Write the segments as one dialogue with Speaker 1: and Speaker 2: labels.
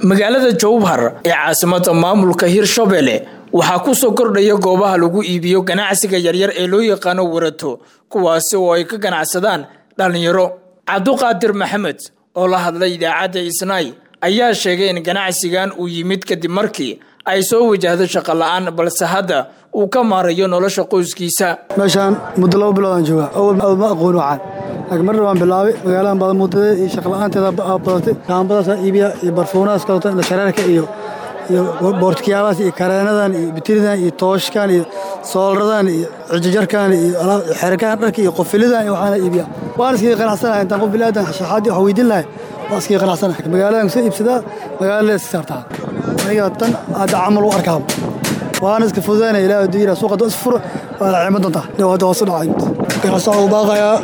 Speaker 1: magaalada jowhar ee caasimada maamulka hirshabelle waxaa kusoo kordhaya goobaha lagu iibiyo ganacsiga yaryar ee loo yaqaano warato kuwaasi oo ay ka ganacsadaan dhallinyaro cabduqaadir maxamed oo la hadlay idaacadda isnaay ayaa sheegay in ganacsigan uu yimid kadib markii ay soo wajahdo shaqo la-aan balse hadda uu ka maarayo nolosha qoyskiisa
Speaker 2: meeshaan muddo laba biloodaan joogaa awal awal ma aqooni waxaan laakiin marna waan bilaabay magaaladan badan muddada iyo shaqla-aanteeda badatay kaambadaasaan iibiya iyo barfuunahaas kaleto inda shareerka iyo iyo boortkiyaabahaas iyo kareenadan iyo bitiridan iyo tooshkan iyo soolaradan iyo cijajarkan iyo xerkaan dharka iyo qofilidan iyo waxaana iibiya waan iskaga qanacsanahay intaan qof bilaadan shaxaadii wax weydiin lahay waan iskaga qanacsanahay magaaladan kusoo iibsadaa magaalada iska saartaa aniga tan hadda camal u arkaaba waana iska fududaynaya ilaah hadduu yidhaha suuqa doo isfuro waa la ciimo doontaa dhow hadda hoos u dhacay ganacsaca u baaqayaa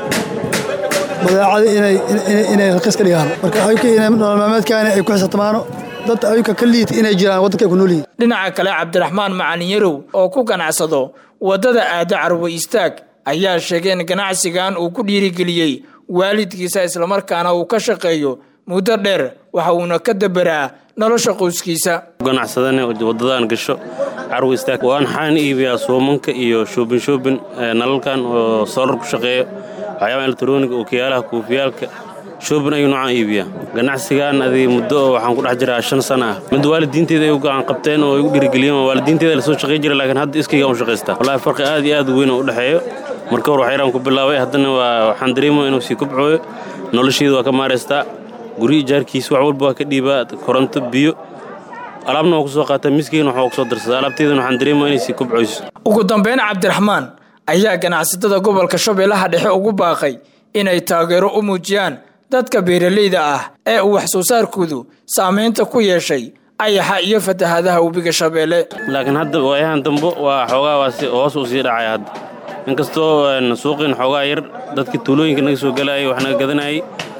Speaker 2: badeecada inay inay raqiis ka dhigaan marka ayuka inay nolol maalmeedkaani ay ku xisatamaano dad ayuka ka liita inay jiraan waddanka ay ku nool yihiin
Speaker 1: dhinaca kale cabdiraxmaan macalin yarow oo ku ganacsado waddada aada carwo istaag ayaa sheegay in ganacsigan uu ku dhiirigeliyey waalidkiisa islamarkaana uu ka shaqeeyo muddo dheer waxa uuna ka daberaa nolosha qoyskiisa
Speaker 3: ganacsadane wadadaan gasho carwo istaag waan xaan iibiyaa soomanka iyo shoobin shoobin nalalkan oo soolar ku shaqeeyo waxyaaba elektroniga ookiyaalaha kuufiyaalka shoobin ayuu noocaan iibiyaa ganacsigan adii muddo oo waxaan ku dhex jiraa shan sana ah mid waalidiinteeda ay u gacan qabteen oo ay u dhiirigeliyeen waalidiinteeda lasoo shaqey jira laakiin hadda iskayga u shaqaystaa wallahi farqi aad iyo aad u weyn oo u dhexeeyo marka hor waxyaraan ku bilaabay haddana waa waxaan dareemaya inuu sii kobcooyo nolosheeda waa ka maaraystaa guryi jaarkiisa wax walba waa ka dhiibaa koronto biyo alaabna waa ku soo qaataa miskeyna waxaa ku soo darsadaa alaabteedana waxaan dareemaya inay sii kobcoyso
Speaker 1: ugu dambeyn cabdiraxmaan ayaa ganacsatada gobolka shabeellaha dhexe ugu baaqay inay taageero u muujiyaan dadka beeralayda ah ee uu wax soo saarkoodu saamaynta ku yeeshay ayaxa iyo fatahaadaha webiga shabeelle
Speaker 3: laakiin hadda waayahan dambo waa xoogaa waa hoos uu sii dhacaya hadda inkastoo suuqiin xoogaa yar dadkii tuulooyinka naga soo galaayay wax naga gadanayay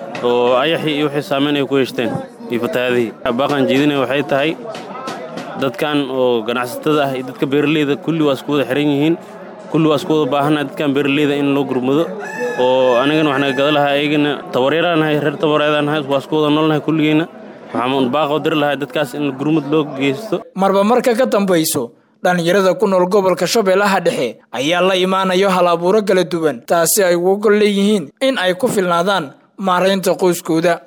Speaker 3: oo ayaxii iyo wixii saamayn ay ku yeeshteen iyo fatahaadihii baaqan jeedinaya waxay tahay dadkan oo ganacsatada ah iyo dadka beeralayda kulli waa isku wada xiran yihiin kulli waa isku wada baahannaha dadkan beeralayda in loo gurmado oo anigana wax naga gada lahaa ayagana tabaryaraan nahay reer tabareedaan nahay waa isku wada noolnahay kulligeenna waxaan baaqoo diri lahaa dadkaas in gurmad loo geysto
Speaker 1: marba marka ka dambayso dhallinyarada ku nool gobolka shabeellaha dhexe ayaa la imaanayo hal abuuro kala duwan taasi ay uga gol leeyihiin in ay ku filnaadaan maaraynta qoyskooda